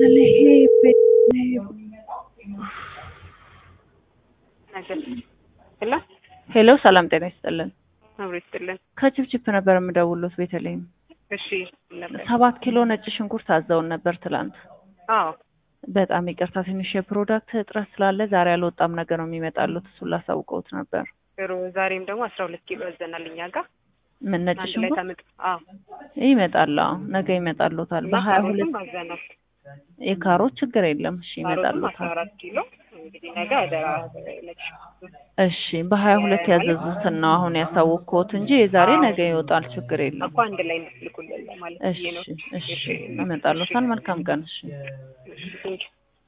ሄሎ ሄሎ ሰላም ጤና ይስጥልን። አብሮ ይስጥልን። ከችፕችፕ ነበር የምደውሉት ቤተልሔም። እሺ ነበር። ሰባት ኪሎ ነጭ ሽንኩርት አዘውን ነበር ትላንት። አዎ በጣም ይቅርታ ትንሽ የፕሮዳክት እጥረት ስላለ ዛሬ አልወጣም ነገር ነው የሚመጣሉት። እሱን ላሳውቀውት ነበር። ጥሩ። ዛሬም ደግሞ አስራ ሁለት ኪሎ ያዘናል እኛ ጋር ምን ነጭ አንድ ላይ ሽንኩርት ታምጥ። አዎ ይመጣል። አዎ ነገ ይመጣሉታል። እና በሀያ ሁለት ካሮትም አዘናል። የካሮት ችግር የለም። እሺ ካሮትም አስራ ይመጣሉታል። አራት ኪሎ እንግዲህ ነገ አደራ ነጭ ሽንኩርት። እሺ በሀያ ሁለት ያዘዙትን ነው አሁን ያሳወቅኩት እንጂ የዛሬ ነገ ይወጣል። ችግር የለም። እኮ አንድ ላይ እንድትልኩልን ለማለት እሺ ብዬ ነው። እሺ ይመጣሉታል። መልካም ቀን። እሺ እሺ ቴንኪው